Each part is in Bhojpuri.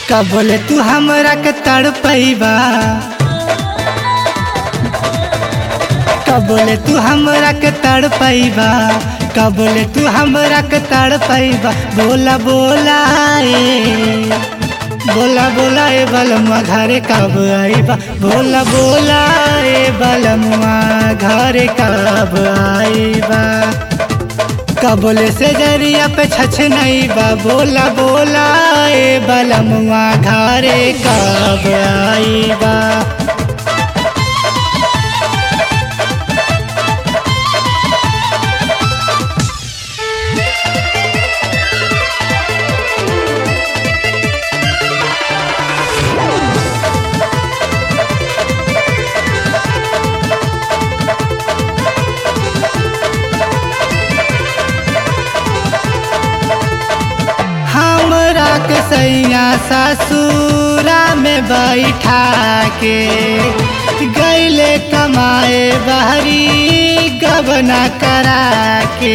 कब बोले तू हमरा के तड़पैबा कब बोले तू हमरा के तड़पैबा कब बोले तू हमरा के तड़पैबा बोला बोला ए बोला बोला ए बलमुआ घरे कब आईबा बोला बोला ए बलमुआ घरे कब आईबा कबले से जरिया पे छछ नहीं बा बोला बोला ए बलमुआ घरे कब आईबा हमरा के सैया ससुरा में बैठा के गैले कमाए बहरी गबना करा के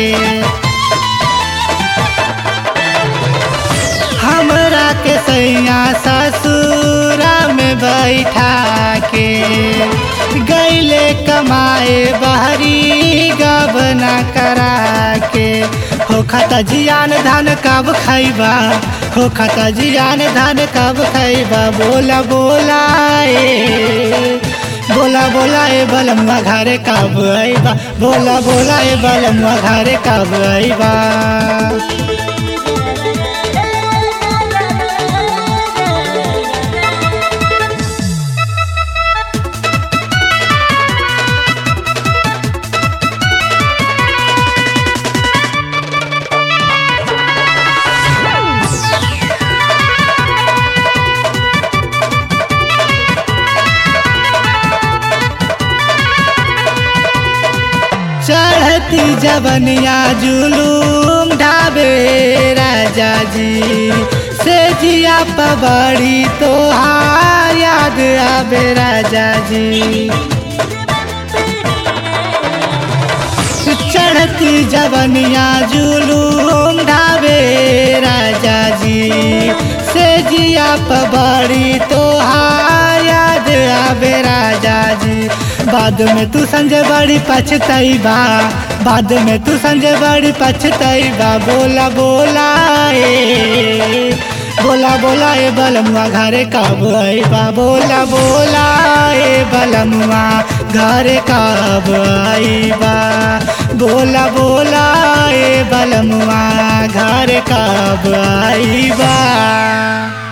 हमरा के सैया ससुरा में बैठा के गैले कमाए बहरी गबना करा के हो खाता जियान धान कब खैबा हो खाता जियान धान कब खैबा बोला बोला ए बोला बोला ए बलमुआ घरे कब आईबा बोला बोला ए बलमुआ घरे कब आईबा चढ़ती जवनिया जुलूम ढाबे राजा जी से जिया पबड़ी तोहार याद आबे राजा जी चढ़ती जवनिया जुलूम ढाबे राजा जी से जिया पबड़ी तोहार याद आबे राजा जी बाद में तू संजय बड़ी पछतैबा बाद में तू संजय बड़ी पछतैबा बोला बोला ए बोला बोला ए बलमुआ घरे कब आईबा बोला बोला ए बलमुआ घरे कब आईबा बोला बोला ए बलमुआ घरे कब आईबा